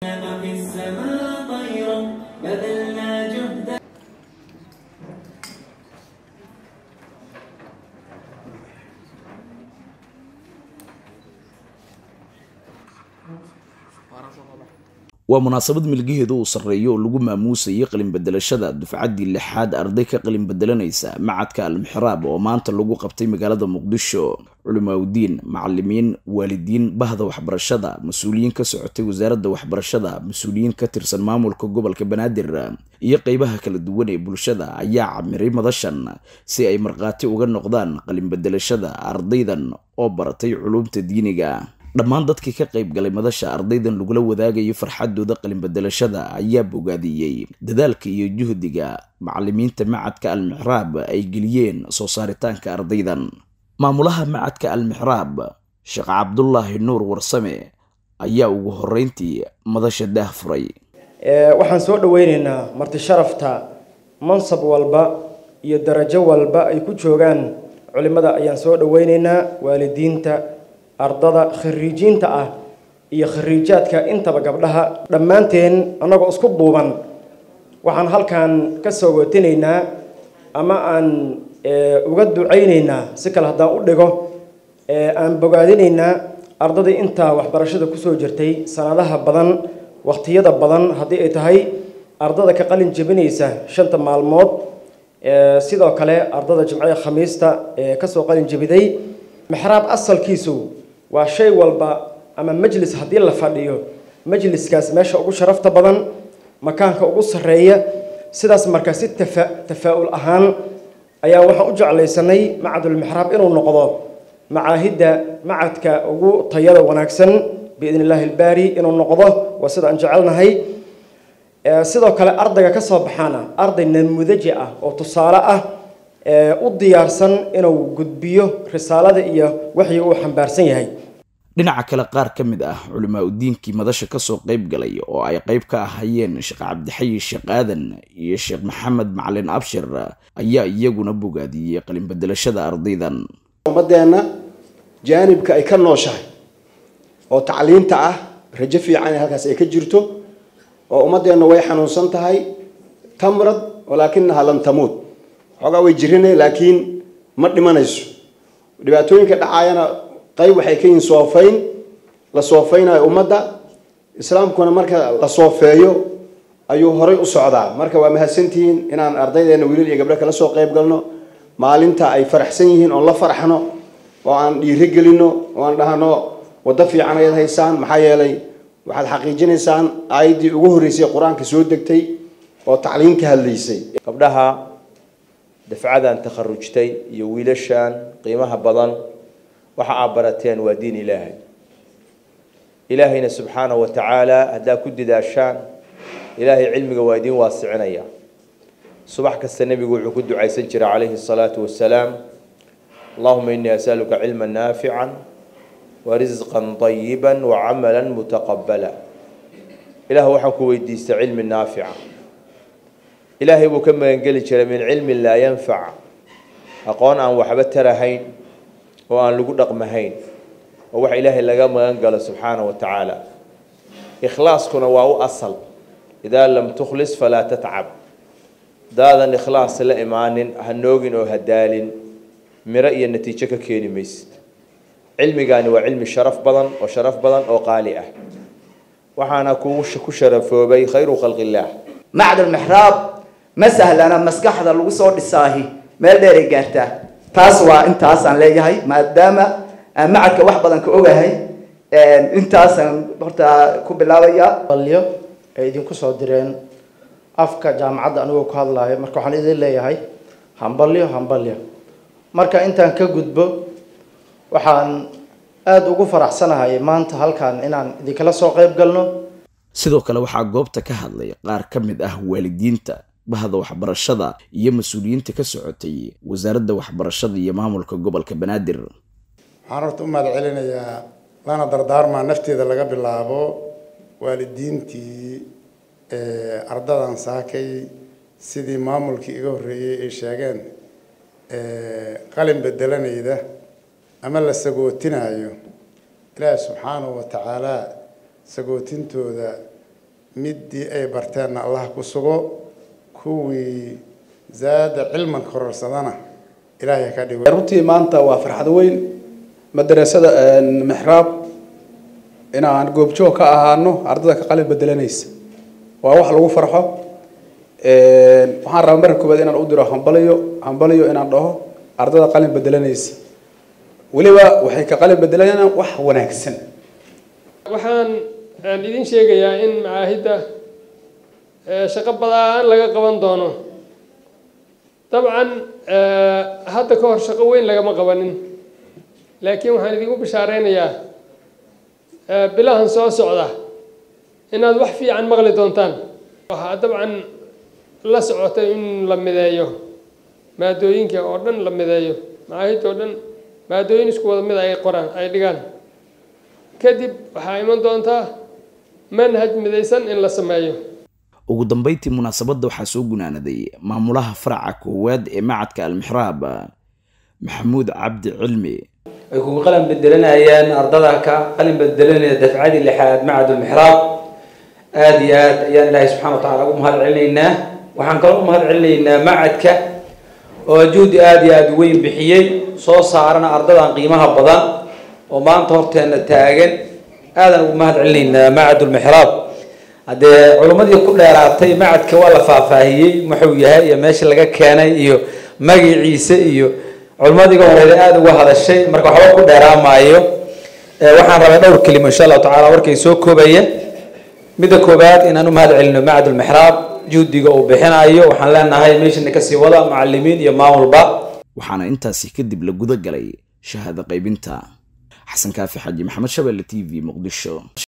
في السماء طيرا بذلنا جهدا waa munaasabad milgaheeda uu sarreeyo oo lagu maamuusayay qalinbedelashada dufcaddii lixaad arday ka qalinbedelanaysa macadka almixraab oo maanta lagu qabtay magaalada muqdisho culimaaudiin macalimiin waalidiin bahda waxbarashada mas-uuliyiin ka socotay wasaaradda waxbarashada mas-uuliyiin ka tirsan maamulka gobolka banaadir iyo qeybaha kala duwan ee bulshada ayaa camiray madashan si ay markhaati uga noqdaan qalinbedelashada ardaydan oo baratay culumta diiniga dhammaan dadkii ka qayb galay madasha ardaydan lagula wadaagayo farxadooda qalinbedelashada ayaa bogaadiyey dadaalka iyo juhdiga macalimiinta macadka almixraab ay geliyeen soo saaritaanka ardaydan maamulaha macadka almixraab sheekh cabdulaahi nuur warsame ayaa ugu horeyntii madasha daah furay waxaan soo dhaweyneynaa marti sharafta mansab walba iyo darajo walba ay ku joogaan culimada ayaan soo dhaweyneynaa waalidiinta ardada khariijiinta ah iyo khariijaadka intaba gabdhaha dhammaanteen annagoo isku duuban waxaan halkan ka soo watinaynaa ama aan uga ducaynaynaa si kale haddaan u dhigo aan bogaadinaynaa ardadii intaa waxbarashada kusoo jirtay sanadaha badan wakhtiyada badan haddii ay tahay ardada ka qalin jebinaysa shanta maalmood sidoo kale ardada jimcada khamiista ee kasoo qalin jebiday mixraab asalkiisu waa shay walba ama majlis haddii la fadhiyo majliskaas meesha ugu sharafta badan makaanka ugu sarreeya sidaas markaa si tafa tafaa-ul ahaan ayaa waxaan u jeclaysanay macadulmixraab inuu noqdo macaahidda macadka ugu tayada wanaagsan biidn illaahi ilbaari inuu noqdo waa sida aan jecelnahay sidoo kale ardayga ka soo baxaana arday namudaji ah oo tusaale ah u diyaarsan inuu gudbiyo risaalada iyo waxyi uu xambaarsan yahay dhinaca kale qaar ka mid ah culimaa udiinkii madasha kasoo qayb galay oo ay qayb ka ahayeen sheekh cabdixayi sheekh aadan iyo sheekh maxamed macalin abshir ayaa iyaguna bogaadiyey qalinbedelashada ardaydan ummadeenna jaanibka ay ka nooshahay oo tacliinta ah rajo fiican ee halkaas ay ka jirto oo ummadeenna way xanuunsan tahay tamrad walaakinaha lam tamuut xoogaa way jirina laakiin ma dhimanayso dhibaatooyinka dhacaayana qayb waxay ka yihiin soofayn la soofaynayo ummadda islaamkuna marka la soofeeyo ayuu horay u socdaa marka waa mahadsantihiin inaan ardaydeena wiilal iyo gabdho kala soo qayb galno maalinta ay faraxsan yihiin oon la faraxno oo aan dhiiro gelino oo aan dhahno waddo fiican ayaad haysaan maxaa yeelay waxaad xaqiijinaysaan aayaddii ugu horreysay qur-aanka soo degtay oo tacliin ka hadlaysay gabdhaha dafcadan takharujtay iyo wiilashan qiimaha badan waxa aad barateen waa diin ilaahay ilaahayna subxaanahu wa tacaala haddaad ku didaashaan ilaahay cilmiga waa idiin waasicinaya subax kasta nebigu wuxuu ku ducaysan jiray calayhi salaatu wasalaam allahuma inii asaluka cilma naafican wa risqan طayiba wa camala mutaqabala ilaah waxaan ku weydiistay cilmi naafica ilaahay buu ka magangeli jiray min cilmin laa yanfac aqoon aan waxba tarahayn oo aan lagu dhaqmahayn oo wax ilaahay laga magan galo subxaana wa tacaala ikhlaaskuna waa u asal idaa lam tukhlis falaa tatcab daadan ikhlaas la imaanin ha noogin oo ha daalin miro iyo natiijo ka keeni maysid cilmigaani waa cilmi sharaf badan oo sharaf badan oo qaali ah waxaana kugu ku sharafoobay khayru khalqi illaah macdulmixraab ma sahlana maskaxda lagu soo dhisaahi meel dheeray gaartaa taas waa intaasaan leeyahay maadaama aan macadka wax badan ka ogahay intaasaan horta ku bilaabaya balyo ay idinku soo direen afka jaamacadda anigoo ku hadlayo marka waxaan idin leeyahay hambalyo hambalyo marka intaan ka gudbo waxaan aada ugu faraxsanahay maanta halkan inaan idinkala soo qayb galno sidoo kale waxaa goobta ka hadlay qaar ka mid ah waalidiinta bahda waxbarashada iyo mas-uuliyiinta ka socotay wasaaradda waxbarashada iyo maamulka gobolka banaadir waxaan horta u mahad celinayaa lana dardaarmaa nafteeda laga bilaabo waalidiintii ardadan saakay sidii maamulkii iga horreeyey ay sheegeen qalin bedelanayda ama la sagootinayo ilaahi subxaanahu wa tacaala sagootintooda midii ay barteenna allah ku sugo kuwii zaada cilman kororsadana ilaahay ka dhigo runtii maanta waa farxad weyn madarasada mixraab inaan goobjoog ka ahaano ardada ka qalin bedelanaysa waa wax lagu farxo waxaan rabaa marka koowaad inaan u diro hambaliyo hambaliyo inaan dhaho ardada qalin bedelanaysa weliba waxay ka qalin bedelanayaan wax wanaagsan waxaan aan idin sheegayaa in macaahidda shaqo badaan laga qaban doono dabcan hadda ka hor shaqo weyn lagama qabanin laakiin waxaan idinku bishaareynayaa bilahan soo socda inaad wax fiican maqli doontaan waxaa dabcan la socotay in la mideeyo maadooyinka oo dhan la mideeyo macaahidda oo dhan maadooyin isku wada mid ay qoraan ay dhigaan kadib waxaa iman doontaa manhaj midaysan in la sameeyo ugu dambeyntii munaasabadda waxaa soo gunaanaday maamulaha faraca koowaad ee macadka almixraab maxamuud cabdi cilmi ay kugu qalin bedelanayaan ardada ka qalin bedelanaya dafcadii lixaad macad ulmixraab aada iyo aad ayaan ilaahay subxana wa tacala ugu mahad celinaynaa waxaan kaloo u mahad celinaynaa macadka oo juhdi aada iyo aada weyn bixiyey soo saarana ardadan qiimaha badan oo maanta horteena taagan aadan ugu mahad celinaynaa macad ulmixraab haddee culimmadii ku dheeraatay macadka waa la faahfaahiyey muxuu yahay iyo meesha laga keenay iyo magaciisa iyo culimadiiga horeeda aada uga hadashay marka waxba ku dheeraamaayo waxaan rabaa dhowr kelimo insha allahu tacala warkay soo koobaya midda koobaad inaan u mahad celino macad ulmixraab juhdiga uu bixinayo waxaan leenahay meeshana kasii wada macalimiin iyo maamulba waxaana intaasi kadib la guda galay shahaado qaybinta xasan kaafi xaji maxamed shabelle t v muqdisho